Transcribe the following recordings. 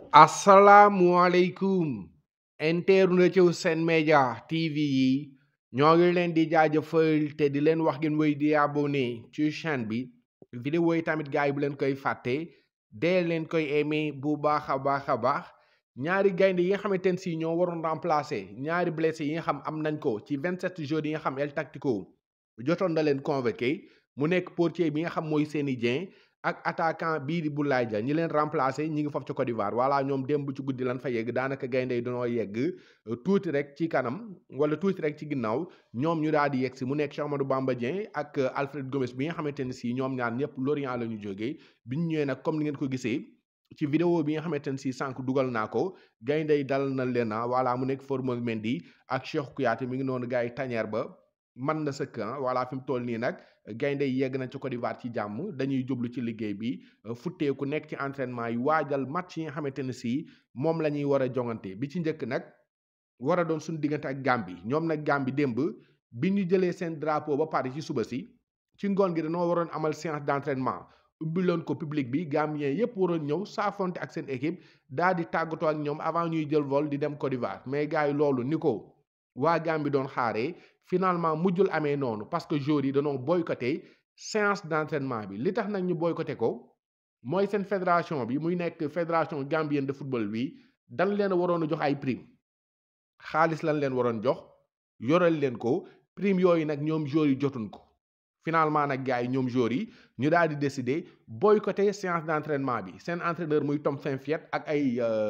asalaamualeykum internetu Sen Média TV yi ñoo ngi leen di jaajëfal te di leen wax ngeen wéy di abonné ci chaîne bi vidéo yi tamit gars yi bu leen koy fàtte dee leen koy aimé bu baax a baax a baax ñaari gaynde yi nga xamante ne si ñoo waroon remplacer ñaari blessé yi nga xam am nañ ko ci 27 jours yi nga xam El Tactico jotoon na leen convoqué mu nekk portier bi nga xam mooy Seny Dieng ak attaquant bii di Boulaye Dia ñi leen remplacer ñi ngi foofu ci Côte d'Ivoire voilà ñoom démb ci guddi lan fa yegg daanaka gaynde yi dañoo yegg tuuti rek ci kanam wala tuuti rek ci ginnaaw ñoom ñu daal di yegg si mu nekk Cheikh Amadou Bamba Dieng ak Alfred Gomes bi nga xamante ne si ñoom ñaar ñëpp Lorient la ñu jógee bi ñu ñëwee nag comme ni ngeen ko gisee ci vidéo bi nga xamante ne si sànq dugal naa ko gaynde yi dal na leen na voilà mu nekk Formose Mendy ak Cheikh Kouyaté mi ngi noonu gars yi tañeer ba man na sëkk voilà fi mu toll nii nag gaynde yi yegg nañ ci Côte d'Ivoire ci jàmm dañuy jublu ci liggéey bi futteeku nekk ci entraînement yi waajal match yi nga xamante ne si moom la ñuy war a jongante bi ci njëkk nag war a doon suñu diggante ak Gambie ñoom nag Gambie démb bi ñu jëlee seen drapeau ba pare ci suba si ci ngoon gi dañoo waroon amal séance d'entraînement ubbi loon ko public bi Gambien yépp waroon ñëw saafonte ak seen équipe daal di tàggatoo ak ñoom avant ñuy jël vol di dem Côte d'Ivoire mais gars yi loolu ni ko waa Gambie doon xaaree finalement mujjul amee noonu parce que joueurs yi dañoo boycotté séance d'entraînement bi li tax nag ñu boycotté ko mooy seen fédération bi muy nekk fédération gambienne de football bi dañ leen waroon a jox ay prime xaalis lañ leen waroon jox yoral leen ko prime yooyu nag ñoom joueurs yi jotuñ ko finalement nag gars yi ñoom joueurs yi ñu daal di décider boycotté séance d'entraînement bi seen entraîneur muy Tom Saintfiet ak ay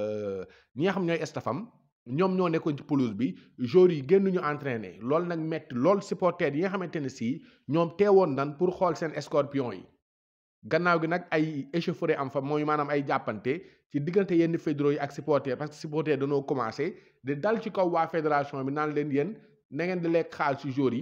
ñi nga xam ñooy staffam ñoom ñoo nekkoon ci pelouse bi joueurs yi génn ñu entraîner loolu nag metti lool supporters yi nga xamante ne si ñoom teewoon nan pour xool seen scorpion yi gannaaw gi nag ay échauffourée am fa mooy maanaam ay jàppante ci diggante yenn fédéraux yi ak supporters parce que supporters dañoo commencé di dal ci kaw waa fédération bi naan leen yéen na ngeen di lekk xaal ci joueurs yi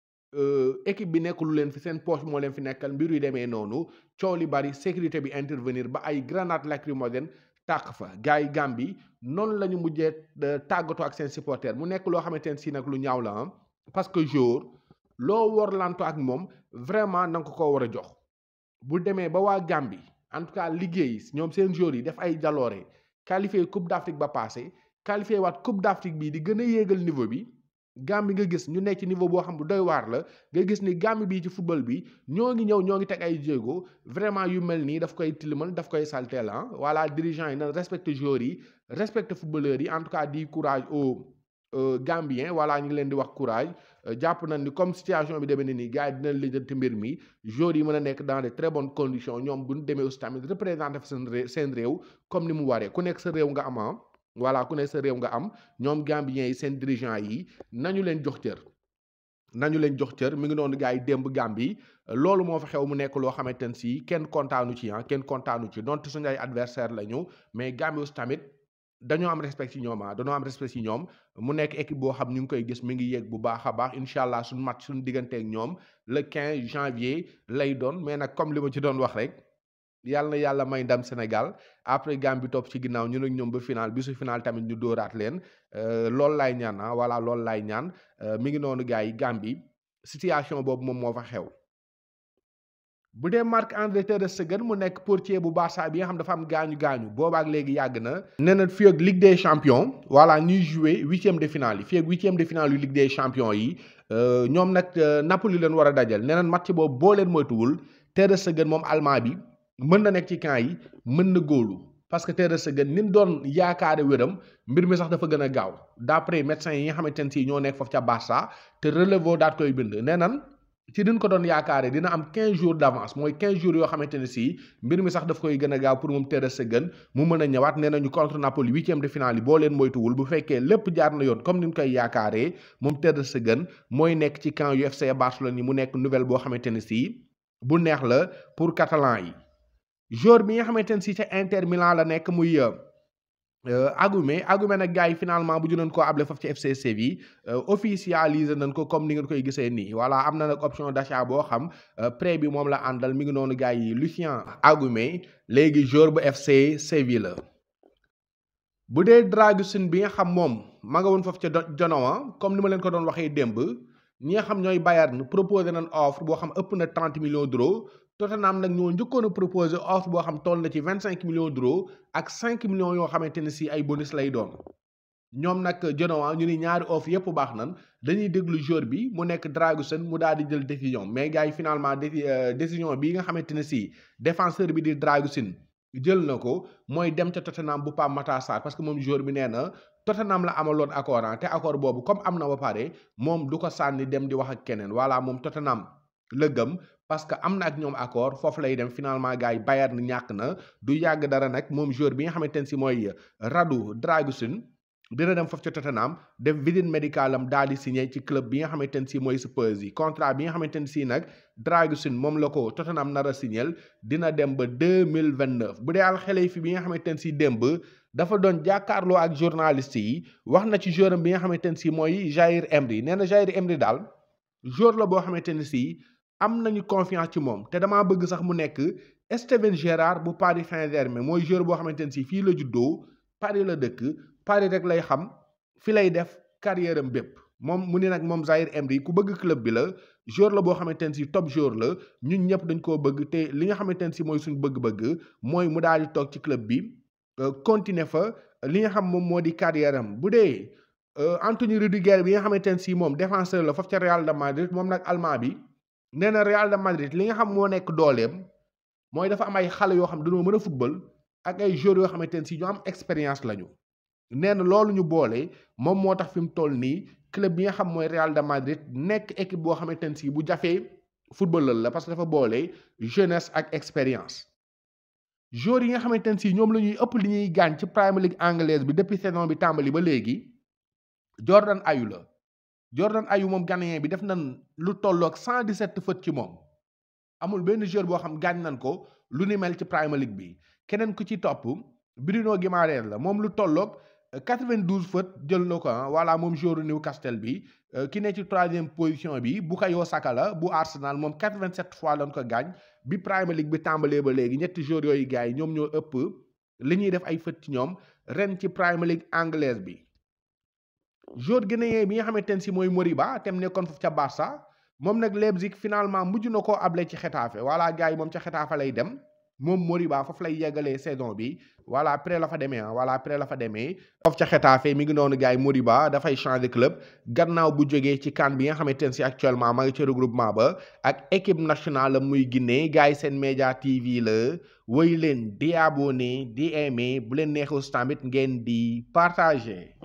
équipe bi nekk lu leen fi seen poche moo leen fi nekkal mbir yu demee noonu coow li bari sécurité bi intervenir ba ay grenade lacrymogène tàq fa gars yi Gambie noonu la ñu mujjee tàggatoo ak seen supporter mu nekk loo xamante ne si nag lu ñaaw la parce que jour loo war lanto ak moom vraiment na nga ko koo war a jox bu demee ba waa Gambie en tout cas liggéey ñoom seen joueurs yi def ay jaloore qualifié coupe d'Afrique ba passé qualifié waat coupe d'Afrique bii di gën a yéegal niveau bi Gambie nga gis ñu nekk ci niveau boo xam bu doy waar la nga gis ni Gambie bii ci football bi ñoo ngi ñëw ñoo ngi teg ay jéego vraiment yu mel nii daf koy tilimal daf koy salteel ah voilà dirigeants yi na respecté joueurs yi respecté footballeurs yi en tout cas di courage aux Gambiens voilà ñu ngi leen di wax courage jàpp nañ ni comme situation bi demee nii gars yi dinañ lijjanti mbir mi joueurs yi mën a nekk dans de très bonnes conditions ñoom bu ñu demee aussi tamit représenté seen seen réew comme ni mu waree ku nekk sa réew nga am voilà ku ne sa réew nga am ñoom Gambiens yi seen dirigeants yi nañu leen jox cër nañu leen jox cër mi ngi noonu gars yi démb Gambie loolu moo fa xew mu nekk loo xamante ne si kenn kontaanu ci ah kenn kontaanu ci donte suñu ay adversaire la ñu mais Gambie aussi tamit dañoo am respect ci ñoom ah dañoo am respect ci ñoom mu nekk équipe boo xam ñu ngi koy gis mi ngi yéeg bu baax a baax incha allah suñu match suñu diggante ak ñoom le 15 janvier lay doon mais nag comme li ma ci doon wax rek. yàlla na yàlla may ndam Sénégal après Gambie topp ci ginnaaw ñu nag ñoom ba final bisu final tamit ñu dóoraat leen loolu laay ñaan ah voilà loolu laay ñaan mi ngi noonu gars yi Gambie situation boobu moom moo fa xew. bu dee Marc-André Ter Stegen mu nekk portier bu Barça bi nga xam dafa am gaañu gaañu boobaak léegi yàgg na. nee na fii ak Ligue des champions voilà ñuy jouer huitième de finale yi fii ak huitième de finale yu Ligue des champions yi ñoom nag Napoli leen war a dajal nee na match boobu boo leen moytuwul Ter Stegen moom allemand bi. mën na nekk ci camp yi mën na góolu parce que Ter Stegen ni mu doon yaakaare wéram mbir mi sax dafa gën a gaaw d'après médecins yi nga xamante ne si ñoo nekk foofu ca Barça te relevo daat koy bind nee nan ci diñ ko doon yaakaare dina am 15 jours d'avance mooy 15 jours yoo xamante ne si mbir mi sax daf koy gën a gaaw pour moom Ter Stegen mu mën a ñëwaat nee nañu contre Napoli huitième de finale yi boo leen moytuwul bu fekkee lépp jaar na yoon comme ni ñu koy yaakaaree moom Ter Stegen mooy nekk ci camp yu FC Barcelone yi mu nekk nouvelle boo xamante ne si bu neex la pour catalan yi. joueur bi nga xamante ne si ca Inter Milan la nekk muy Agüero Agüero nag gars yi finalement bu ñu koo able foofu ci FC Séville officialisé nañ ko comme ni ngeen koy gisee nii voilà am na nag option d'achat boo xam prêt bi moom la àndal mi ngi noonu gars yi Lucien Agüero léegi joueur bu FC Séville la. bu dee Dragusin bi nga xam moom ma nga woon foofu ca Genoa comme ni ma leen ko doon waxee démb ñi nga xam ñooy Bayern proposé nañ offre boo xam ëpp na 30 millions d'euros. Tottenham nag ñoo njëkkoon a proposé offre boo xam toll na ci vingt cinq millions d'euros ak cinq millions yoo xamante ne si ay bonus lay doon ñoom nag Genoa ñu ni ñaari offre yépp baax nan dañuy déglu joueur bi mu nekk Dragusin mu daal di jël décision mais gars yi finalement décision bi nga xamante ne si défenseur bi di Dragusin jël na ko mooy dem ca Tottenham bu Pape Matar Sarr parce que moom joueur bi nee na Tottenham la amaloon accord te accord boobu comme am na ba pare moom du ko sànni dem di wax ak keneen voilà moom Tottenham la gëm parce que am na ak ñoom accord foofu lay dem finalement gars yi Bayern ñàkk na du yàgg dara nag moom joueur bi nga xamante ne si mooy Radu Dragusin dina dem foofu ca Tottenham def visite médicale am daal di signé ci club bi nga xamante ne si mooy Spurs yi contrat bi nga xamante ne si nag Dragusin moom la ko Tottenham nar a signé dina dem ba deux mille vingt neuf bu dee al xale fi bi nga xamante ne si démb dafa doon jàkkaarloo ak journaliste yi wax na ci joueur bi nga xamante ne si mooy Jair Emery nee na Jair Emery daal joueur la boo xamante ne si am nañu confiance ci moom te damaa bëgg sax mu nekk Steven Gerrard bu Paris Saint-Germain mooy joueur boo xamante ne si fii la juddoo Paris la dëkk Paris rek lay xam fi lay def carrière am bépp moom mu ne nag moom Zaïre Emery ku bëgg club bi la joueur la boo xamante ne si top joueur la ñun ñëpp dañ koo bëgg te li nga xamante ne si mooy suñu bëgg-bëgg mooy mu daal di toog ci club bi continuer fa li nga xam moom moo di carrière am bu dee Anthony Rudiger bi nga xamante ne si moom défenseur la foofu ca Real de Madrid moom nag allemand bi nee na Real de Madrid li nga xam moo nekk dooleem mooy dafa am ay xale yoo xam dañoo mën a football ak ay joueurs yoo xamante ne si ñu am expérience lañu. nee na loolu ñu boole moom moo tax fi mu toll nii club bi nga xam mooy Real de Madrid nekk équipe boo xamante ne si bu jafee footballeur la parce que dafa boole jeunesse ak expérience. joueurs yi nga xamante ne si ñoom la ñuy ëpp li ñuy gaañ ci Premier League anglaise bi depuis saison bi tàmbali ba léegi Jordan Ayew la Jordan Ayew moom Ghanéen bi def nañ lu tolloog 117 fautes ci moom amul benn joueur boo xam gaañ nañ ko lu ni mel ci Premier League bi keneen ku ci topp Bruno Guimaraes la moom lu tolloog. 92 fautes jël na ko ah voilà moom joueur Newcastle bi ki ne ci troisième position bi Bukayo Saka la bu Arsenal moom 87 fois lañ ko gaañ bi Premier League bi tàmbalee ba léegi ñetti joueurs yooyu gars yi ñoom ñoo ëpp li ñuy def ay fautes ci ñoom ren ci Premier League anglaise bi. joueur guinéen bi nga xamante ne si mooy Moriba tem nekkoon foofu ca Barça moom nag Leipzig finalement mujj na koo able ci Xetafe voilà gars yi moom ca Xetafe lay dem. moom Moriba foofu lay yeggalee saison bi voilà après la fa demee ah voilà après la fa demee foofu ca Xetafe mi ngi noonu gars yi Moriba dafay changer club gannaaw bu jógee ci CAN bi nga xamante ne si actuellement maa ngi ci regroupement ba ak équipe nationale muy Guinée gars yi seen média TV la woy leen di abonné di aimé bu leen neexus tamit ngeen di partager